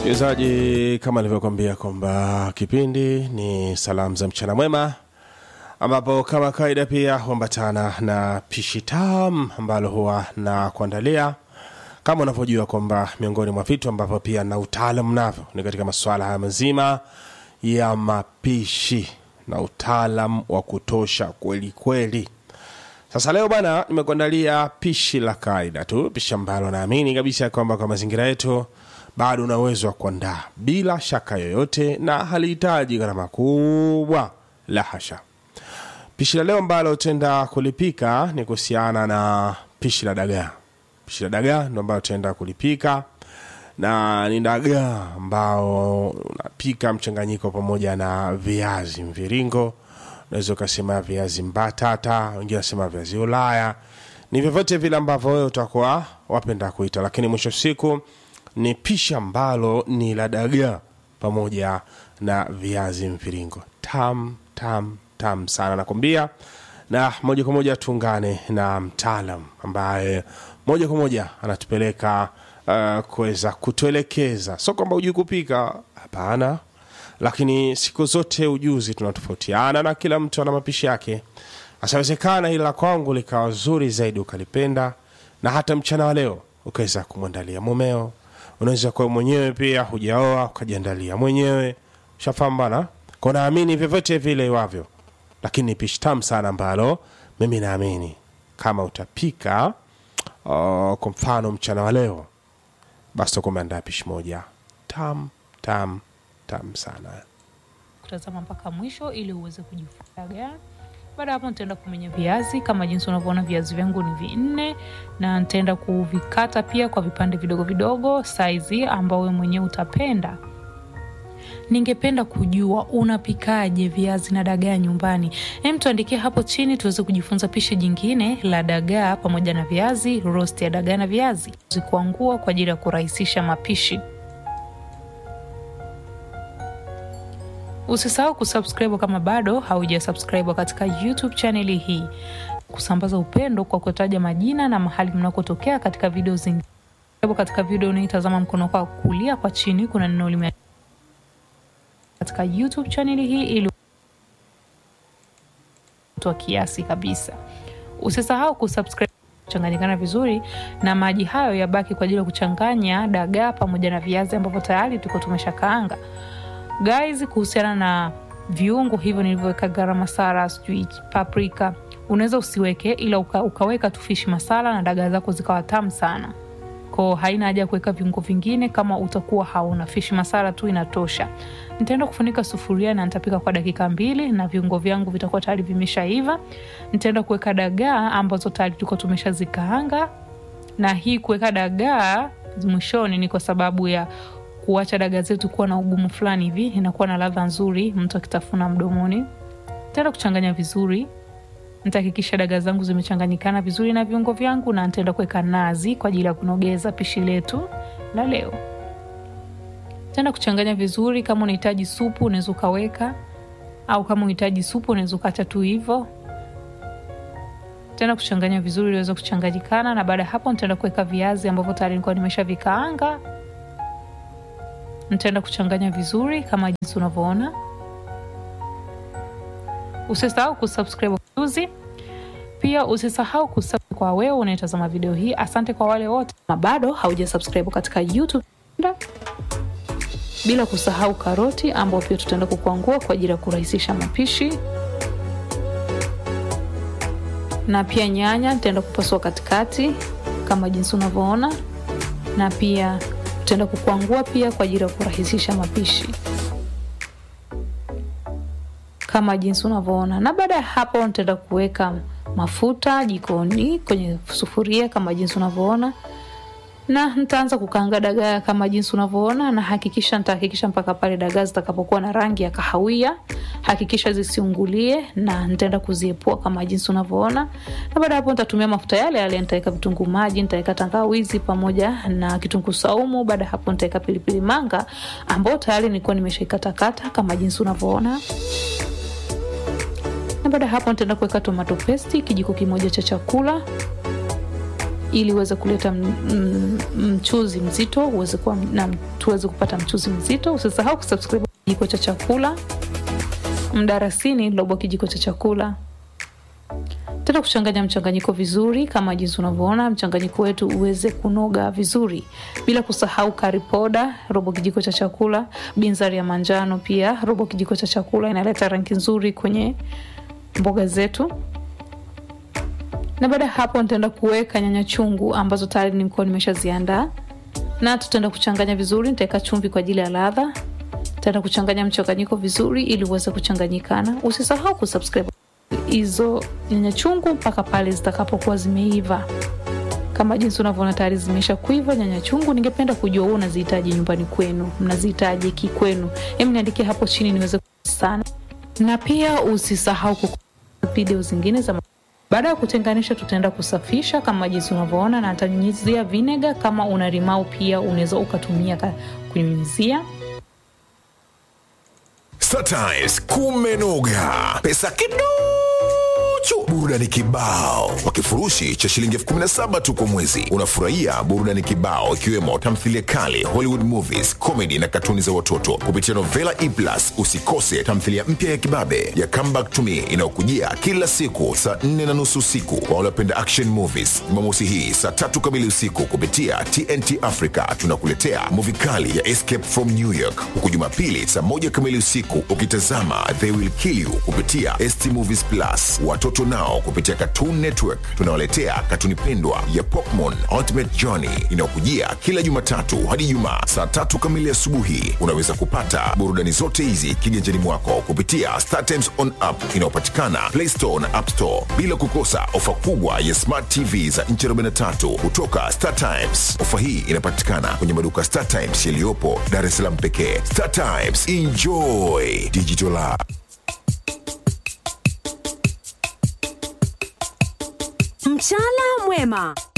msikilizaji kama nilivyokuambia kwamba kipindi ni salamu za mchana mwema ambapo kama kawaida pia huambatana na pishi tam ambalo huwa na kuandalia kama unavyojua kwamba miongoni mwa vitu ambavyo pia na utaalam navyo ni katika masuala haya mazima ya mapishi na utaalam wa kutosha kweli kweli sasa leo bana nimekuandalia pishi la kawaida tu pishi ambalo naamini kabisa kwamba kwa mazingira yetu bado una uwezo wa kuandaa bila shaka yoyote na halihitaji gharama kubwa la hasha pishi la leo ambalo utaenda kulipika ni kuhusiana na pishi la dagaa pishi la dagaa ndo ambalo utaenda kulipika na ni dagaa ambao unapika mchanganyiko pamoja na viazi mviringo unaweza ukasema viazi mbatata wengine wanasema viazi ulaya ni vyovyote vile ambavyo wewe utakuwa wapenda kuita lakini mwisho siku ni pishi ambalo ni la dagaa pamoja na viazi mviringo tam tam tam sana nakwambia na moja kwa moja tuungane na mtaalam ambaye moja kwa moja anatupeleka uh, kuweza kutuelekeza sio kwamba ujui kupika hapana lakini siku zote ujuzi tunatofautiana na kila mtu ana mapishi yake asawezekana ila kwangu likawa zuri zaidi ukalipenda na hata mchana wa leo ukaweza kumwandalia mumeo unaweza kuwa mwenyewe pia hujaoa ukajiandalia mwenyewe shafahamu bana kwa naamini vyovyote vile iwavyo lakini ni pishi tamu sana ambalo mimi naamini kama utapika uh, kwa mfano mchana wa leo basi utakuwa umeandaa pishi moja tam tam tam sana kutazama mpaka mwisho ili uweze kujifunza baada ya hapo nitaenda kumenya viazi kama jinsi unavyoona viazi vyangu ni vinne na nitaenda kuvikata pia kwa vipande vidogo vidogo saizi ambao wewe mwenyewe utapenda ningependa kujua unapikaje viazi na dagaa nyumbani hem tuandikie hapo chini tuweze kujifunza pishi jingine la dagaa pamoja na viazi roast ya dagaa na viazi zikuangua kwa ajili ya kurahisisha mapishi usisahau kusubscribe kama bado hauja subscribe katika youtube chaneli hii kusambaza upendo kwa kutaja majina na mahali mnakotokea katika video zingine katika video unaitazama mkono kwa kulia kwa chini kuna neno lime katika youtube chaneli hii ili toa kiasi kabisa usisahau kusubscribe kuchanganyikana vizuri na maji hayo yabaki kwa ajili ya kuchanganya dagaa pamoja na viazi ambavyo tayari tuko tumeshakaanga guys kuhusiana na viungo hivyo nilivyoweka garam masala sijui paprika unaweza usiweke ila uka, ukaweka tu fish masala na dagaa zako zikawa tamu sana ko haina haja ya kuweka viungo vingine kama utakuwa hauna fish masala tu inatosha nitaenda kufunika sufuria na nitapika kwa dakika mbili na viungo vyangu vitakuwa tayari vimeshaiva nitaenda kuweka dagaa ambazo tayari tuko tumeshazikaanga na hii kuweka dagaa mwishoni ni kwa sababu ya kuacha dagaa zetu kuwa na ugumu fulani hivi inakuwa na ladha nzuri mtu akitafuna mdomoni nitaenda kuchanganya vizuri nitahakikisha dagaa zangu zimechanganyikana vizuri na viungo vyangu na nitaenda kuweka nazi kwa ajili ya kunogeza pishi letu la leo tenda kuchanganya vizuri kama unahitaji supu unaweza ukaweka au kama unahitaji supu unaweza ukaacha tu hivo tena kuchanganya vizuri iliweza kuchanganyikana na baada ya hapo nitaenda kuweka viazi ambavyo tayari nilikuwa nimesha vikaanga nitaenda kuchanganya vizuri kama jinsi unavyoona usisahau kusubscribe ujuzi pia usisahau kusubscribe kwa wewe unaetazama video hii asante kwa wale wote na bado hauja subscribe katika youtube bila kusahau karoti ambao pia tutaenda kukwangua kwa ajili ya kurahisisha mapishi na pia nyanya nitaenda kupasua katikati kama jinsi unavyoona na pia tutaenda kukwangua pia kwa ajili ya kurahisisha mapishi kama jinsi unavyoona na baada ya hapo nitaenda kuweka mafuta jikoni kwenye sufuria kama jinsi unavyoona na nitaanza kukaanga dagaa kama jinsi unavyoona na hakikisha nitahakikisha mpaka pale dagaa zitakapokuwa na rangi ya kahawia hakikisha zisiungulie na nitaenda kuziepua kama jinsi unavyoona na baada hapo nitatumia mafuta yale yale nitaweka vitunguu maji nitaweka tangawizi pamoja na kitunguu saumu baada hapo nitaweka pilipili manga ambao tayari nilikuwa nimeshaikatakata kama jinsi unavyoona na baada hapo nitaenda kuweka tomato pesti kijiko kimoja cha chakula ili uweze kuleta m- m- mchuzi mzito uweze kuwa na tuweze kupata mchuzi mzito usisahau kusubscribe kijiko cha chakula mdarasini robo kijiko cha chakula tena kuchanganya mchanganyiko vizuri kama jinsi unavyoona mchanganyiko wetu uweze kunoga vizuri bila kusahau karipoda robo kijiko cha chakula binzari ya manjano pia robo kijiko cha chakula inaleta rangi nzuri kwenye mboga zetu na baada ya hapo nitaenda kuweka nyanya chungu ambazo tayari nilikuwa nimeshaziandaa na tutaenda kuchanganya vizuri nitaweka chumvi kwa ajili ya ladha tutaenda kuchanganya mchanganyiko vizuri ili uweze kuchanganyikana usisahau kusubscribe hizo nyanya chungu mpaka pale zitakapokuwa zimeiva kama jinsi unavyoona tayari zimesha kuiva nyanya chungu ningependa kujua huu unazihitaji nyumbani kwenu mnazihitaji kikwenu hem niandikie hapo chini niweze sana na pia usisahau ku video zingine za baada ya kutenganisha tutaenda kusafisha kama jinsi unavyoona na atanyunyizia vinega kama una limau pia unaweza ukatumia ka- kunyunyizia Startimes kumenoga, pesa kiduchu, burudani kibao kwa kifurushi cha shilingi elfu kumi na saba tu kwa mwezi. Unafurahia burudani kibao ikiwemo tamthilia kali, Hollywood movies, comedy na katuni za watoto kupitia Novela E Plus. Usikose tamthilia mpya ya kibabe ya Come Back to Me inayokujia kila siku saa nne na nusu usiku kwa waliopenda action movies. Jumamosi hii saa tatu kamili usiku kupitia TNT Africa tunakuletea movie kali ya Escape from New York, huku Jumapili saa moja kamili usiku ukitazama They Will Kill You kupitia ST Movies Plus. Watoto nao kupitia Cartoon Network tunawaletea katuni pendwa ya Pokemon Ultimate Journey inayokujia kila Jumatatu hadi Ijumaa saa tatu kamili asubuhi. Unaweza kupata burudani zote hizi kiganjani mwako kupitia Star Times on app inayopatikana Play Store na App Store, bila kukosa ofa kubwa ya Smart TV za nchi 43 kutoka Star Times. Ofa hii inapatikana kwenye maduka Star Times yaliyopo Dar es Salaam pekee. Star Times, enjoy digital life. Mchala mwema